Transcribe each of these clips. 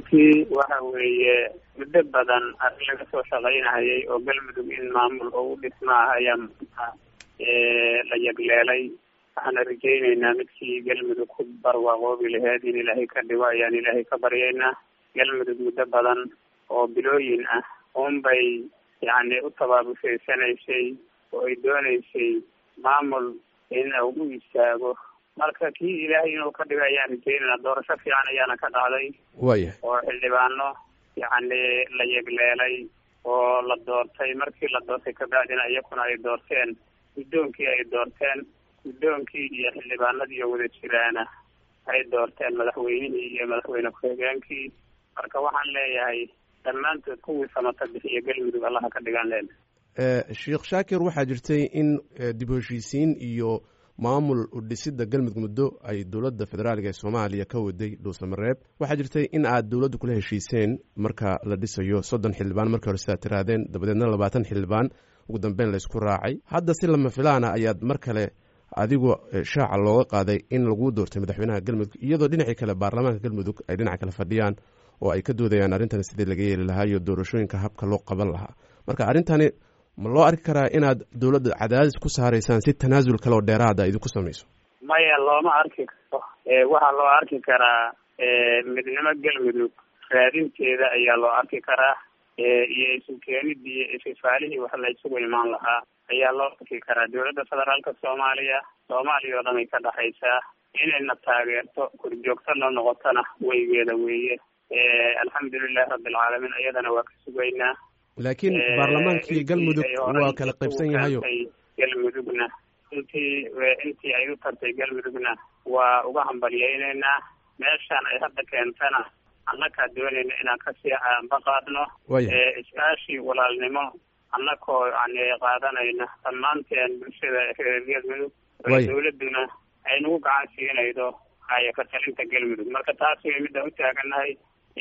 runtii waxa weeye muddo badan arrin laga soo shaqaynahayay oo galmudug in maamul oo u dhismaaha ayaa maanta la yagleelay waxaana rajayneynaa midkii galmudug ku barwaaqoobi laheed in ilaahay ka dhigo ayaan ilaahay ka baryaynaa galmudug muddo badan oo bilooyin ah unbay yacni u tabaabushaydsanaysay oo ay dooneysay maamul in uu u istaago marka kii ilaahay inuu ka dhigo ayaan rajaynaynaa doorasho fiican ayaana ka dhacday waya oo xildhibaano yacni la yegleelay oo la doortay markii la doortay kabacdina iyakuna ay doorteen guddoonkii ay doorteen guddoonkii iyo xildhibaanadii oo wada jiraana ay doorteen madaxweynihii iyo madaxweyne ku-xigeenkii marka waxaan leeyahay dhammaantood kuwii samata bixiya galmudug allaha ka dhigaan leena sheekh shaakir waxaa jirtay in dib u heshiisiin iyo maamul udhisida galmudug muddo ay dowladda federaalga ee soomaaliya ka waday dhuusamareeb waxaa jirtay in aad dowladda kula heshiiseen marka la dhisayo soddon xildhibaan markii hore sidaad tirahdeen dabadeedna labaatan xildhibaan ugu dambeyn laysku raacay hadda si lama filaana ayaad mar kale adigoo shaaca looga qaaday in lagu doortay madaxweynaha galmudug iyadoo dhinacii kale baarlamaanka galmudug ay dhinaca kale fadhiyaan oo ay ka doodayaan arrintan sidii laga yeeli lahaa iyo doorashooyinka habka loo qaban lahaa marka arrintani ma loo arki karaa inaad dowladda cadaadis ku saaraysaan si tanaasul kale oo dheeraada idinku samayso maya looma arki karo waxaa loo arki karaa midnimo galmudug raadinteeda ayaa loo arki karaa iyo isu keenidii ififaalihii wax la isugu imaan lahaa ayaa loo arki karaa dowladda federaalka soomaaliya soomaaliya oo dhan ay ka dhexaysaa inayna taageerto korjoogtana noqotona weygeeda weeye alxamdulilahi rabbilcaalamiin iyadana waa ka sugaynaa laakiin baarlamaankii galmudug waa kala qaybsan yahayo galmudugna intii intii ay u tartay galmudugna waa uga hambalyayneynaa meeshaan ay hadda keentana annakaa doonayna inaan kasii ambaqaadno iskaashi walaalnimo annakoo yani qaadanayna dhammaanteen bulshada reer galmudug oo dawladuna ay nagu gacan siinaydo haya ka talinta galmudug marka taas way midaan u taaganahay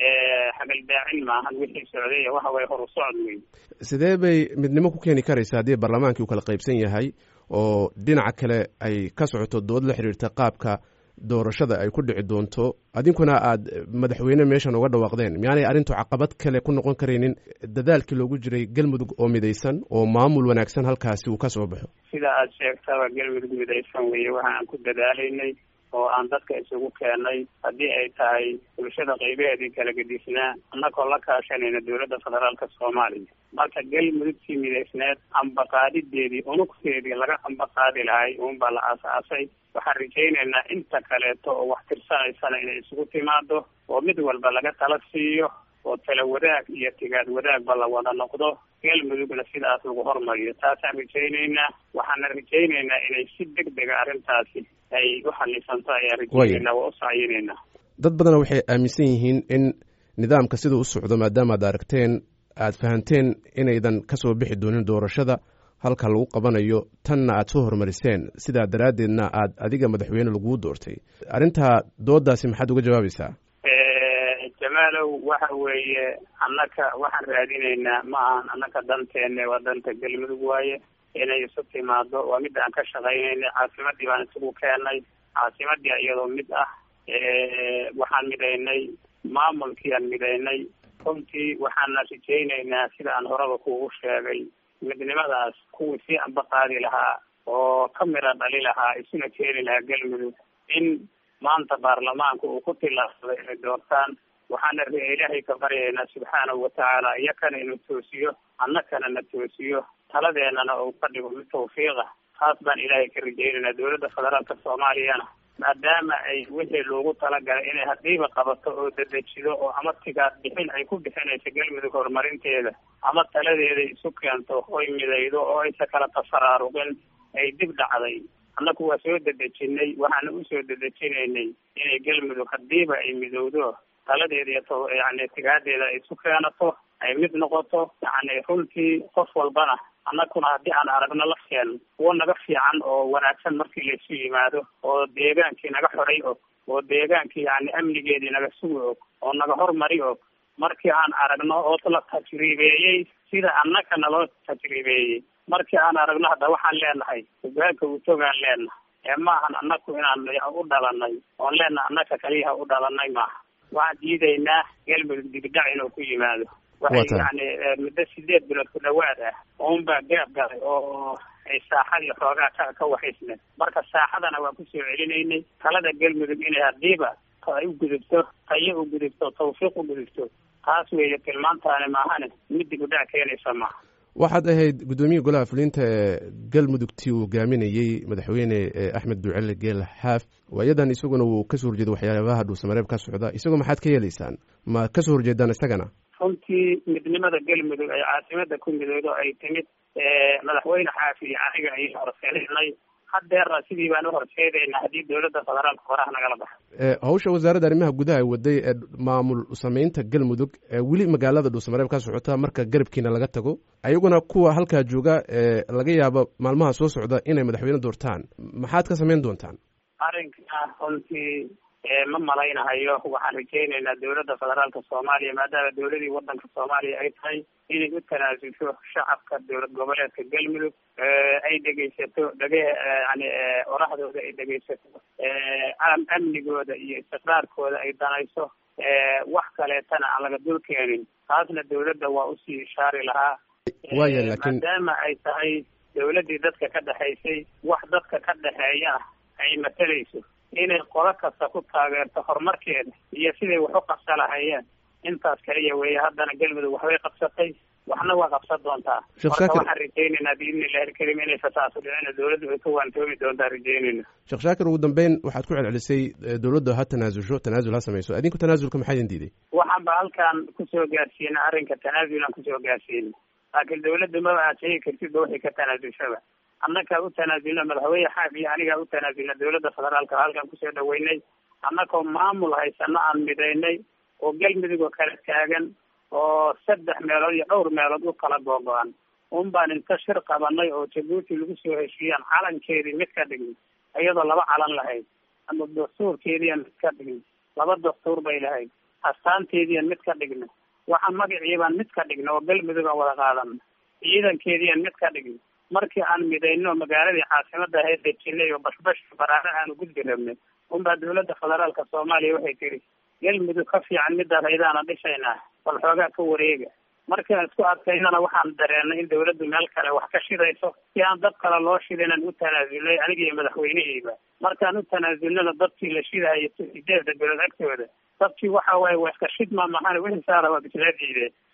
xagaldaacin maahan wixii socday waxa way horu socod wey sidee bay midnimo ku keeni karaysa haddii baarlamaankii uu kala qaybsan yahay oo dhinaca kale ay ka socoto dood la xiriirta qaabka doorashada ay ku dhici doonto adinkuna aad madaxweyne meeshan uga dhawaaqdeen miyaanay arrintu caqabad kale ku noqon karaynin dadaalkii loogu jiray galmudug oo midaysan oo maamul wanaagsan halkaasi uu ka soo baxo sida aad sheegtaba galmudug midaysan weeye waxa aan ku dadaalaynay oo aan dadka isugu keenay haddii ay tahay bulshada qaybaheedii kala gedisnaa annagoo la kaashanayna dowladda federaalka soomaaliya marka galmudugtii midaysneed ambaqaadideedii unugteedii laga ambaqaadi lahay uunbaa la aas-aasay waxaan rajaynaynaa inta kaleeto oo wax tirsanaysana inay isugu timaado oo mid walba laga tala siiyo oo tala wadaag iyo tigaad wadaagba la wada noqdo galmudugna sidaas lagu hormariyo taasaan rajaynaynaa waxaana rajaynaynaa inay si deg dega arrintaasi ay u xalisanto ayaan rajaynaynaa waa u sacyineynaa dad badana waxay aaminsan yihiin in nidaamka sida u socdo maadaama ad aragteen aad fahanteen inaydan kasoo bixi doonin doorashada halka lagu qabanayo tanna aad soo horumariseen sidaa daraaddeedna aad adiga madaxweyne laguu doortay arrintaa doodaasi maxaad uga jawaabaysaa jamaalow waxa weeye annaka waxaan raadinaynaa ma ahan annaka danteenne waa danta galmudug waaye inay isu timaado waa midda aan ka shaqaynaynay caasimadii baan isugu keenay caasimadii iyadoo mid ah waxaan midaynay maamulkii aan midaynay runtii waxaana rajaynaynaa sida aan horeba kuugu sheegay midnimadaas kuwii sii ambaqaadi lahaa oo ka mira dhali lahaa isuna keeni lahaa galmudug in maanta baarlamaanka uu ku tilaabsaday inay doortaan waxaana ilaahay ka baryaynaa subxaanahu watacaala iyakana inuu toosiyo annakana na toosiyo taladeenana uu ka dhigo mid tawfiiqa taas baan ilaahay ka rajaynaynaa dowladda federaalka soomaaliyana maadaama ay wixii loogu talagalay inay hadiiba qabato oo dedejido oo ama tigaad bixin ay ku bixinayso galmudug horumarinteeda ama taladeeda isu keento oy midaydo oo aysa kala tafaraaruqin ay dib dhacday annaku waa soo dedejinay waxaana usoo dedejinaynay inay galmudug hadiiba ay midowdo taladeeda iyo yani tigaadeeda ay isu keenato ay mid noqoto yani runtii qof walbana annaguna haddii aan aragno lafteen kuwo naga fiican oo wanaagsan markii laysu yimaado oo deegaankii naga xoray og oo deegaankii yani amnigeedii naga sugi og oo naga hormari og markii aan aragno oo la tajriibeeyey sida annaka naloo tajriibeeyey markii aan aragno hadda waxaan leenahay hogaanka utogaan leenahay ee maahan annaku inaan u dhalanay oon leenahay annaka kaliyaha u dhalanay maaha waxaan diidaynaa galmudug digdac inuu ku yimaado waxay yani muddo sideed bilood ku dhawaad ah uunbaa gaab galay oo ay saaxadii xoogaa ka ka waxaysneen marka saaxadana waan kusoo celinaynay talada galmudug inay hadiiba ay u gudubto tayo u gudubto tawfiiq u gudubto taas weeye tilmaantaani maahane mid digudhac keenaysa maaha waxaad ahayd guddoomiye golaha fulinta ee galmudugtii uu hogaaminayey madaxweyne axmed ducele geel xaaf waayadan isaguna wuu kasoo horjeeda waxyaabaha dhuusamareeb ka socda isagoo maxaad ka yeelaysaan ma kasoo horjeedaan isagana runtii midnimada galmudug ay caasimada ku midoodo ay timid madaxweyne xaafi iyo aniga ay horseedaynay haddeerna sidii baan uhorseedaynaa haddii dowladda federaalka horaha nagala baxo hawsha wasaaradda arrimaha gudaha waday ee maamul sameynta galmudug weli magaalada dhuusamareeb ka socota marka garabkiina laga tago ayaguna kuwa halkaa jooga laga yaabo maalmaha soo socda inay madaxweyne doortaan maxaad ka samayn doontaan arrinka runtii ma malaynahayo waxaan rajaynaynaa dowladda federaalka soomaaliya maadaama dowladii wadanka soomaaliya ay tahay inay u tanaasusho shacabka dowlad goboleedka galmudug ay dhegaysato dhage yani orahdooda ay dhegaysato amnigooda iyo istiqraarkooda ay danayso wax kaleetana aan laga dul keenin taasna dowladda waa usii ishaari lahaa waya lakin maadaama ay tahay dowladdii dadka ka dhexaysay wax dadka ka dhexeeya ah ay matalayso inay qolo kasta ku taageerto horumarkeeda iyo siday wax u qabsa lahayeen intaas kaliya weeye haddana galmudug waxbay qabsatay waxna waa qabsan doontaa marka waxaan rajaynaynaa biidni illahi alkarim inay fasaaso dhicina dowladdu ay ka waantoomi doontaa rajaynayna sheekh shaakir ugu dambeyn waxaad ku celcelisay dowladda ha tanaasusho tanaasul ha samayso adinku tanaasulka maxaa idin diiday waxaan ba halkan kusoo gaarsiina arrinka tanaasulan kusoo gaarsiina laakiin dowladda maba aad sheegi kartidba waxay ka tanaasulshaba annakaa u tanaasulna madaxweyne xaaf iyo anigaa u tanaasulna dowladda federaalka halkan kusoo dhaweynay annakoo maamul haysano aan midaynay oo galmudug oo kala taagan oo saddex meelood iyo dhowr meelood u kala googo-an un baan inta shir qabanay oo jabuuti lagu soo heshiiyaan calankeedii mid ka dhigin iyadoo laba calan lahayd ama dastuurkeediian mid ka dhigin laba dastuur bay lahayd astaanteediian mid ka dhigna waxa magaciibaan mid ka dhigna oo galmudug aan wada qaadana ciidankeediian mid ka dhigna markii aan midayno magaaladii caasimada ahayd dejinay oo bashbash baraare aanu gudbi rabnay unbaa dowladda federaalka soomaaliya waxay tiri galmudug ka fiican midaas ayadaana dhishaynaa bal xoogaa ka wareega markaan isku adkaynana waxaan dareenay in dowladdu meel kale wax ka shidayso si aan dad kale loo shidinan u tanaasulnay aniga iyo madaxweyneheyba markaan u tanaasulnana dadkii la shidahayo sideeda belood agtooda dadkii waxa waaye waa iska shidma mahane wixii saara waa bislaadiide